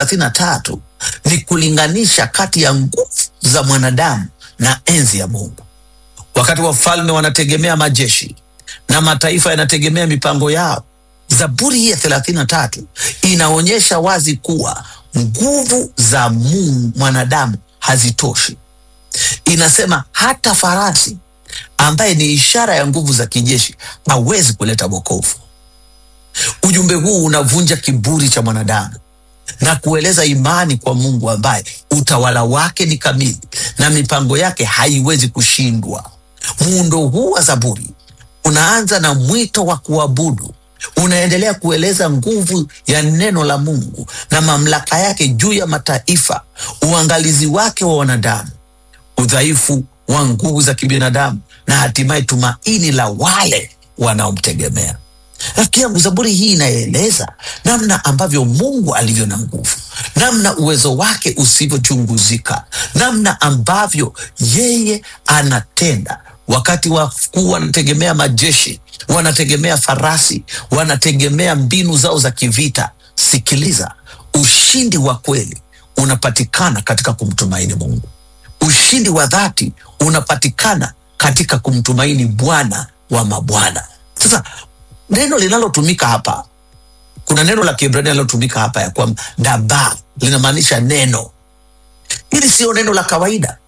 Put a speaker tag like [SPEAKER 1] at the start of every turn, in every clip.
[SPEAKER 1] thelathini na tatu ni kulinganisha kati ya nguvu za mwanadamu na enzi ya Mungu. Wakati wafalme wanategemea majeshi na mataifa yanategemea mipango yao, Zaburi hii ya thelathini na tatu inaonyesha wazi kuwa nguvu za Mungu mwanadamu hazitoshi. Inasema hata farasi ambaye ni ishara ya nguvu za kijeshi hawezi kuleta wokovu. Ujumbe huu unavunja kiburi cha mwanadamu na kueleza imani kwa Mungu ambaye utawala wake ni kamili na mipango yake haiwezi kushindwa. Muundo huu wa Zaburi unaanza na mwito wa kuabudu, unaendelea kueleza nguvu ya neno la Mungu na mamlaka yake juu ya mataifa, uangalizi wake wa wanadamu, udhaifu wa nguvu za kibinadamu na hatimaye tumaini la wale wanaomtegemea. Rafiki yangu, Zaburi hii inaeleza namna ambavyo Mungu alivyo na nguvu, namna uwezo wake usivyochunguzika, namna ambavyo yeye anatenda. Wakati wakuu wanategemea majeshi, wanategemea farasi, wanategemea mbinu zao za kivita. Sikiliza, ushindi wa kweli unapatikana katika kumtumaini Mungu. Ushindi wa dhati unapatikana katika kumtumaini Bwana wa mabwana. Sasa neno linalotumika hapa, kuna neno la Kiebrania linalotumika hapa ya kwamba daba linamaanisha neno. Hili siyo neno la kawaida,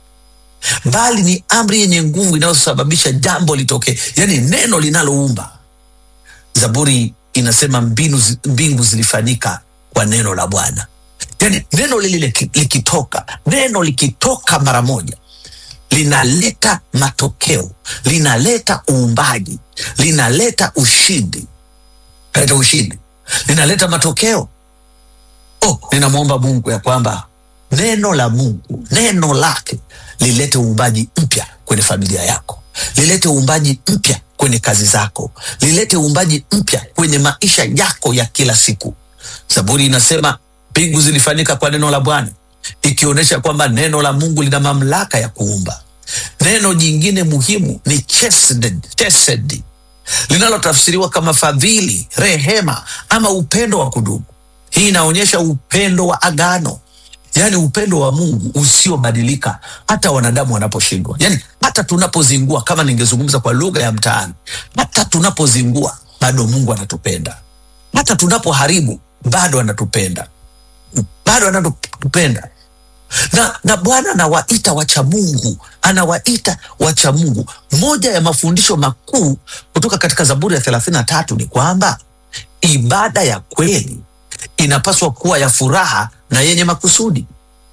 [SPEAKER 1] bali ni amri yenye nguvu inayosababisha jambo litokee, yaani neno linaloumba. Zaburi inasema mbinu, zi- mbingu zilifanyika kwa neno la Bwana. Yaani neno lile liki- likitoka, neno likitoka mara moja linaleta matokeo, linaleta uumbaji, linaleta ushindi, linaleta ushindi, linaleta matokeo. Oh, ninamwomba Mungu ya kwamba neno la Mungu, neno lake lilete uumbaji mpya kwenye familia yako, lilete uumbaji mpya kwenye kazi zako, lilete uumbaji mpya kwenye maisha yako ya kila siku. Zaburi inasema mbingu zilifanyika kwa neno la Bwana, ikionyesha kwamba neno la Mungu lina mamlaka ya kuumba. Neno jingine muhimu ni chesed, chesed linalotafsiriwa kama fadhili, rehema ama upendo wa kudumu. Hii inaonyesha upendo wa agano, yaani upendo wa Mungu usiobadilika hata wanadamu wanaposhindwa, yaani hata tunapozingua. Kama ningezungumza kwa lugha ya mtaani, hata tunapozingua bado Mungu anatupenda, hata tunapoharibu bado anatupenda, bado anatupenda na, na Bwana anawaita wacha Mungu, anawaita wacha Mungu. Moja ya mafundisho makuu kutoka katika Zaburi ya thelathini na tatu ni kwamba ibada ya kweli inapaswa kuwa ya furaha na yenye makusudi.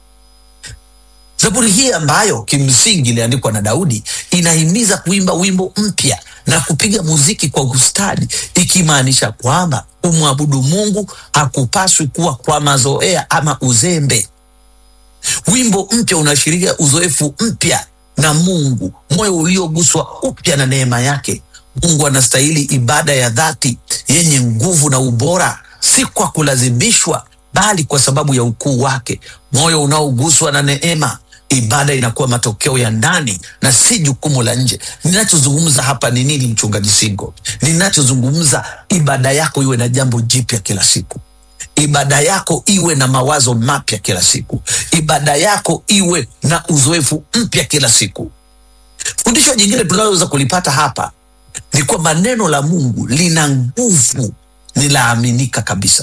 [SPEAKER 1] Zaburi hii ambayo kimsingi iliandikwa na Daudi inahimiza kuimba wimbo mpya na kupiga muziki kwa ustadi, ikimaanisha kwamba kumwabudu Mungu hakupaswi kuwa kwa mazoea ama uzembe. Wimbo mpya unaashiria uzoefu mpya na Mungu, moyo ulioguswa upya na neema yake. Mungu anastahili ibada ya dhati yenye nguvu na ubora, si kwa kulazimishwa, bali kwa sababu ya ukuu wake. Moyo unaoguswa na neema, ibada inakuwa matokeo ya ndani na si jukumu la nje. Ninachozungumza hapa ni nini, mchungaji Singo? Ninachozungumza, ibada yako iwe na jambo jipya kila siku ibada yako iwe na mawazo mapya kila siku, ibada yako iwe na uzoefu mpya kila siku. Fundisho jingine tunaloweza kulipata hapa ni kwamba neno la Mungu lina nguvu, ni laaminika kabisa.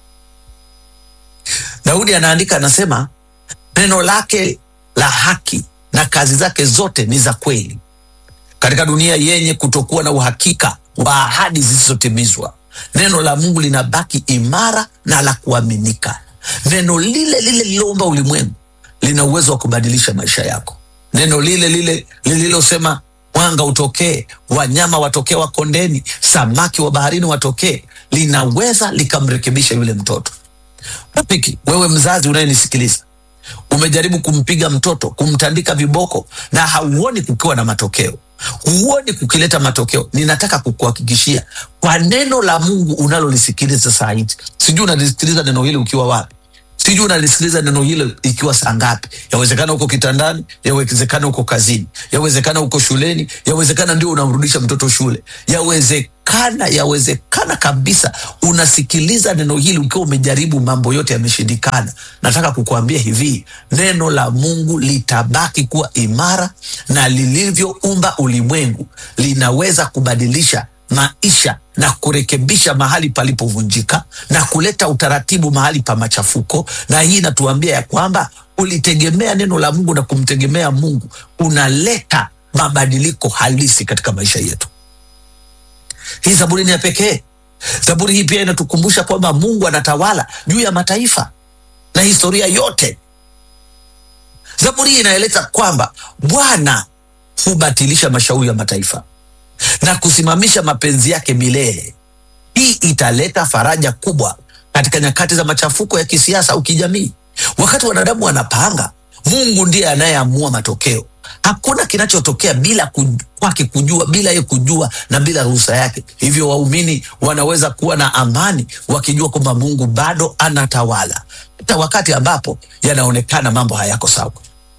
[SPEAKER 1] Daudi anaandika, anasema neno lake la haki na kazi zake zote ni za kweli. Katika dunia yenye kutokuwa na uhakika wa ahadi zisizotimizwa, neno la Mungu linabaki imara na la kuaminika. Neno lile lile lililoumba ulimwengu lina uwezo wa kubadilisha maisha yako. Neno lile lile lililosema mwanga utokee, wanyama watokee wa kondeni, samaki wa baharini watokee, linaweza likamrekebisha yule mtoto. Rafiki, wewe mzazi unayenisikiliza, umejaribu kumpiga mtoto, kumtandika viboko na hauoni kukiwa na matokeo, huoni kukileta matokeo. Ninataka kukuhakikishia kwa neno la Mungu unalolisikiliza saa hizi, sijui unalisikiliza neno hili ukiwa wapi, sijui unalisikiliza neno hilo ikiwa saa ngapi yawezekana uko kitandani yawezekana uko kazini yawezekana uko shuleni yawezekana ndio unamrudisha mtoto shule yawezekana yawezekana kabisa unasikiliza neno hili ukiwa umejaribu mambo yote yameshindikana nataka kukuambia hivi neno la mungu litabaki kuwa imara na lilivyoumba ulimwengu linaweza kubadilisha maisha na kurekebisha mahali palipovunjika na kuleta utaratibu mahali pa machafuko na hii inatuambia ya kwamba ulitegemea neno la mungu na kumtegemea mungu unaleta mabadiliko halisi katika maisha yetu hii zaburi ni ya pekee zaburi hii pia inatukumbusha kwamba mungu anatawala juu ya mataifa na historia yote zaburi hii inaeleza kwamba bwana hubatilisha mashauri ya mataifa na kusimamisha mapenzi yake milele. Hii italeta faraja kubwa katika nyakati za machafuko ya kisiasa au kijamii. Wakati wanadamu wanapanga, Mungu ndiye anayeamua matokeo. Hakuna kinachotokea bila ku- kwake kujua, bila yeye kujua na bila ruhusa yake. Hivyo waumini wanaweza kuwa na amani wakijua kwamba Mungu bado anatawala hata wakati ambapo yanaonekana mambo hayako sawa.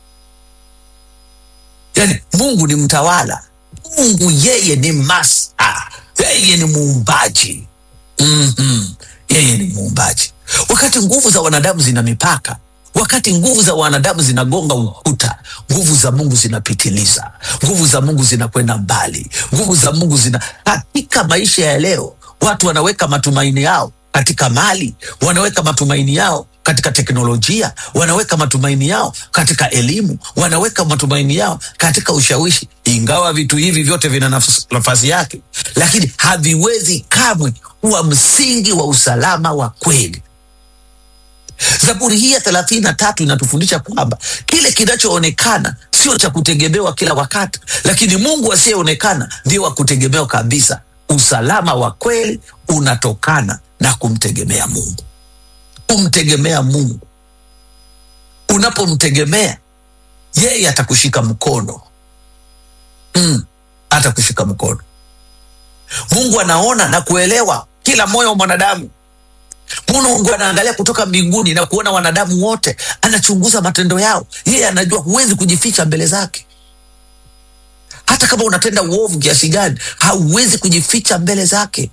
[SPEAKER 1] Yani Mungu ni mtawala, Mungu yeye ni masta, yeye ni muumbaji. mm-hmm. Yeye ni muumbaji. Wakati nguvu za wanadamu zina mipaka, wakati nguvu za wanadamu zinagonga ukuta, nguvu za Mungu zinapitiliza, nguvu za Mungu zinakwenda mbali, nguvu za Mungu zina katika maisha ya leo. Watu wanaweka matumaini yao katika mali, wanaweka matumaini yao katika teknolojia, wanaweka matumaini yao katika elimu, wanaweka matumaini yao katika ushawishi. Ingawa vitu hivi vyote vina nafas- nafasi yake, lakini haviwezi kamwe kuwa msingi wa usalama wa kweli. Zaburi hii ya thelathini na tatu inatufundisha kwamba kile kinachoonekana sio cha kutegemewa kila wakati, lakini Mungu asiyeonekana ndio wa kutegemewa kabisa. Usalama wa kweli unatokana na kumtegemea Mungu. Kumtegemea Mungu, unapomtegemea yeye atakushika mkono mm, atakushika mkono. Mungu anaona na kuelewa kila moyo wa mwanadamu. Mungu anaangalia kutoka mbinguni na kuona wanadamu wote, anachunguza matendo yao. Yeye anajua, huwezi kujificha mbele zake. Hata kama unatenda uovu kiasi gani, hauwezi kujificha mbele zake.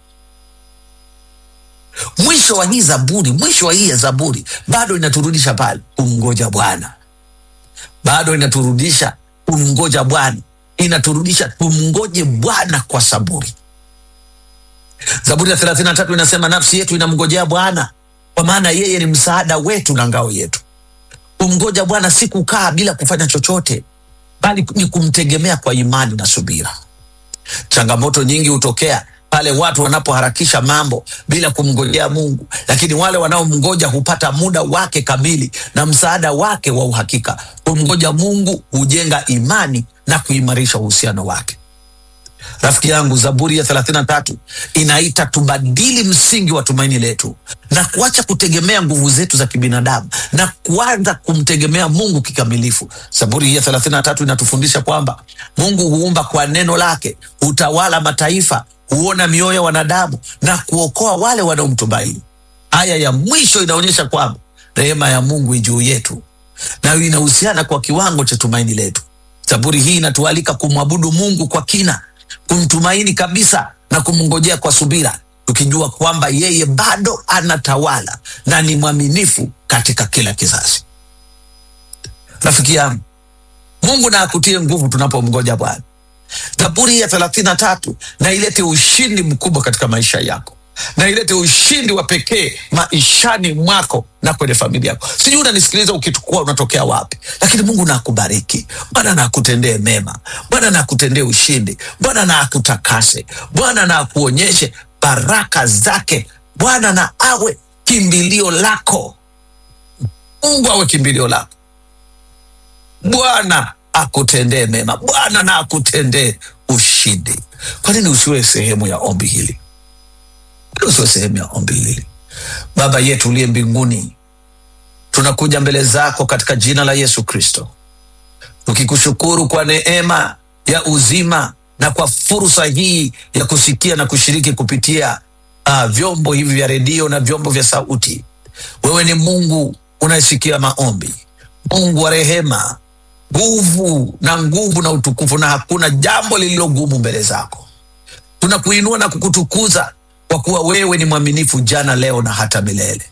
[SPEAKER 1] Mwisho wa hii Zaburi, mwisho wa hii ya Zaburi bado inaturudisha pale kumngoja Bwana, bado inaturudisha kumngoja Bwana, inaturudisha tumngoje Bwana kwa saburi. Zaburi ya thelathini na tatu inasema nafsi yetu inamngojea Bwana, kwa maana yeye ni msaada wetu na ngao yetu. Kumngoja Bwana si kukaa bila kufanya chochote, bali ni kumtegemea kwa imani na subira. Changamoto nyingi hutokea pale watu wanapoharakisha mambo bila kumngojea Mungu, lakini wale wanaomngoja hupata muda wake kamili na msaada wake wa uhakika. Kumngoja Mungu hujenga imani na kuimarisha uhusiano wake. Rafiki yangu, Zaburi ya 33 inaita tubadili msingi wa tumaini letu na kuacha kutegemea nguvu zetu za kibinadamu na kuanza kumtegemea Mungu kikamilifu. Zaburi hii ya 33 inatufundisha kwamba Mungu huumba kwa neno lake, hutawala mataifa, huona mioyo ya wanadamu na kuokoa wale wanaomtumaini. Aya ya mwisho inaonyesha kwamba rehema ya Mungu i juu yetu na inahusiana kwa kiwango cha tumaini letu. Zaburi hii inatualika kumwabudu Mungu kwa kina, kumtumaini kabisa na kumngojea kwa subira, tukijua kwamba yeye bado anatawala na ni mwaminifu katika kila kizazi. Rafiki yangu, Mungu na akutie nguvu tunapomngoja Bwana. Zaburi ya thelathini na tatu na ilete ushindi mkubwa katika maisha yako na ilete ushindi wa pekee maishani mwako na kwenye familia yako. Sijui unanisikiliza ukitukua unatokea wapi, lakini Mungu na akubariki. Bwana na akutendee mema, Bwana na akutendee ushindi, Bwana na akutakase, Bwana na akuonyeshe baraka zake, Bwana na awe kimbilio lako. Mungu awe kimbilio lako. Bwana akutendee mema, Bwana na akutendee ushindi. Kwa nini usiwe sehemu ya ombi hili? Kwa nini usiwe sehemu ya ombi hili? Baba yetu uliye mbinguni, tunakuja mbele zako katika jina la Yesu Kristo, tukikushukuru kwa neema ya uzima na kwa fursa hii ya kusikia na kushiriki kupitia uh, vyombo hivi vya redio na vyombo vya sauti. Wewe ni Mungu unayesikia maombi, Mungu wa rehema, nguvu na nguvu na utukufu, na hakuna jambo lililogumu mbele zako. Tunakuinua na kukutukuza kwa kuwa wewe ni mwaminifu jana, leo na hata milele.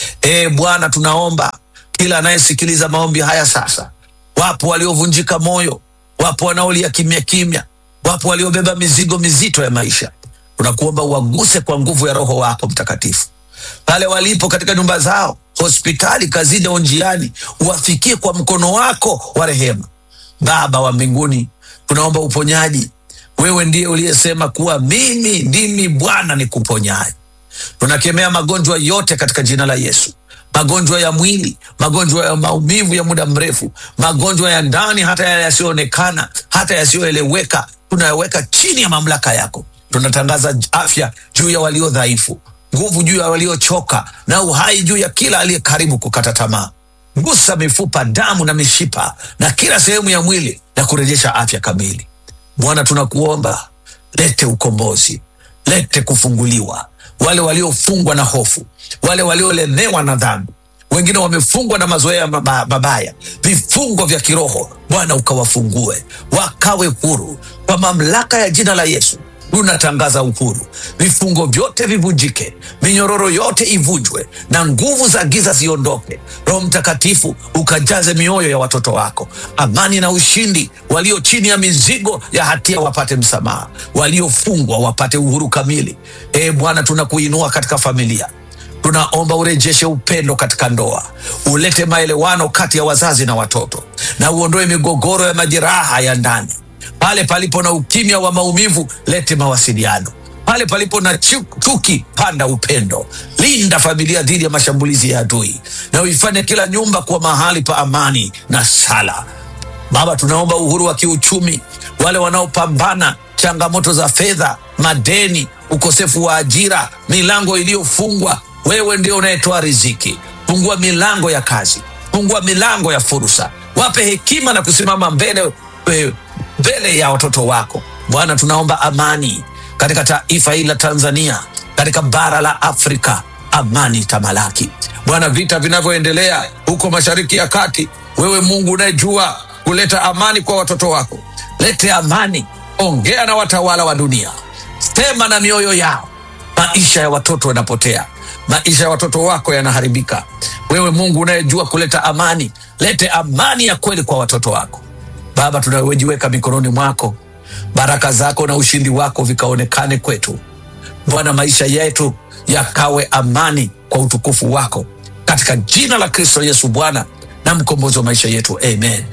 [SPEAKER 1] E Bwana, tunaomba kila anayesikiliza maombi haya sasa, wapo waliovunjika moyo, wapo wanaolia kimya kimya, wapo waliobeba mizigo mizito ya maisha. Tunakuomba uwaguse kwa nguvu ya Roho wako Mtakatifu pale walipo katika nyumba zao, hospitali, kazini au njiani, uwafikie kwa mkono wako wa rehema. Baba wa mbinguni, tunaomba uponyaji. Wewe ndiye uliyesema kuwa mimi ndimi Bwana nikuponyaye. Tunakemea magonjwa yote katika jina la Yesu, magonjwa ya mwili, magonjwa ya maumivu ya muda mrefu, magonjwa ya ndani, hata yale yasiyoonekana, hata yasiyoeleweka, tunayaweka chini ya mamlaka yako. Tunatangaza afya juu ya walio dhaifu, nguvu juu ya waliochoka, na uhai juu ya kila aliye karibu kukata tamaa. Gusa mifupa, damu na mishipa na kila sehemu ya mwili na kurejesha afya kamili. Bwana, tunakuomba lete ukombozi, lete kufunguliwa, wale waliofungwa na hofu, wale waliolemewa na dhambi, wengine wamefungwa na mazoea maba- mabaya, vifungo vya kiroho. Bwana ukawafungue, wakawe huru kwa mamlaka ya jina la Yesu. Tunatangaza uhuru, vifungo vyote vivunjike, minyororo yote ivunjwe, na nguvu za giza ziondoke. Roho Mtakatifu ukajaze mioyo ya watoto wako amani na ushindi. Walio chini ya mizigo ya hatia wapate msamaha, waliofungwa wapate uhuru kamili. E Bwana, tunakuinua katika familia tunaomba urejeshe upendo katika ndoa, ulete maelewano kati ya wazazi na watoto, na uondoe migogoro ya majeraha ya ndani. Pale palipo na ukimya wa maumivu, lete mawasiliano. Pale palipo na chu- chuki, panda upendo. Linda familia dhidi ya mashambulizi ya adui, na uifanye kila nyumba kuwa mahali pa amani na sala. Baba, tunaomba uhuru wa kiuchumi, wale wanaopambana changamoto za fedha, madeni, ukosefu wa ajira, milango iliyofungwa. Wewe ndio unayetoa riziki. Fungua milango ya kazi, fungua milango ya fursa, wape hekima na kusimama mbele eh, mbele ya watoto wako. Bwana, tunaomba amani katika taifa hili la Tanzania, katika bara la Afrika, amani tamalaki. Bwana, vita vinavyoendelea huko mashariki ya kati, wewe Mungu unayejua kuleta amani kwa watoto wako, lete amani. Ongea na watawala wa dunia, sema na mioyo yao. Maisha ya watoto yanapotea, maisha ya watoto wako yanaharibika. Wewe Mungu unayejua kuleta amani, lete amani ya kweli kwa watoto wako. Baba, tunawejiweka mikononi mwako, baraka zako na ushindi wako vikaonekane kwetu. Bwana, maisha yetu yakawe amani kwa utukufu wako, katika jina la Kristo Yesu, Bwana na mkombozi wa maisha yetu, amen.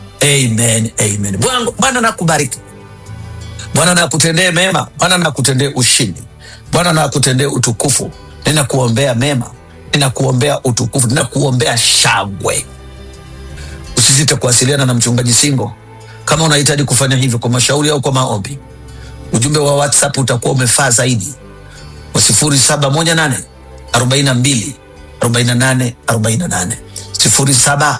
[SPEAKER 1] Amen, amen. Bwana Bwana nakubariki, Bwana nakutendee mema, Bwana nakutendee ushindi, Bwana nakutendee utukufu. Ninakuombea mema, ninakuombea utukufu, ninakuombea shangwe. Usisite kuwasiliana na mchungaji Singo kama unahitaji kufanya hivyo kwa mashauri au kwa maombi. Ujumbe wa WhatsApp utakuwa umefaa zaidi wa 0718 42 48 48 0718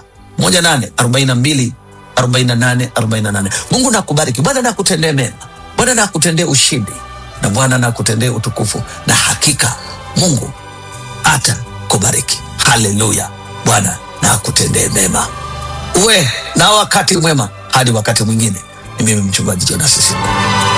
[SPEAKER 1] 42 48 48. Mungu nakubariki, Bwana nakutendee mema, Bwana nakutendee ushindi, na Bwana nakutendee utukufu, na hakika Mungu hata kubariki. Haleluya! Bwana nakutendee mema, uwe na wakati mwema hadi wakati mwingine. Ni mimi mchungaji Jonas Singo.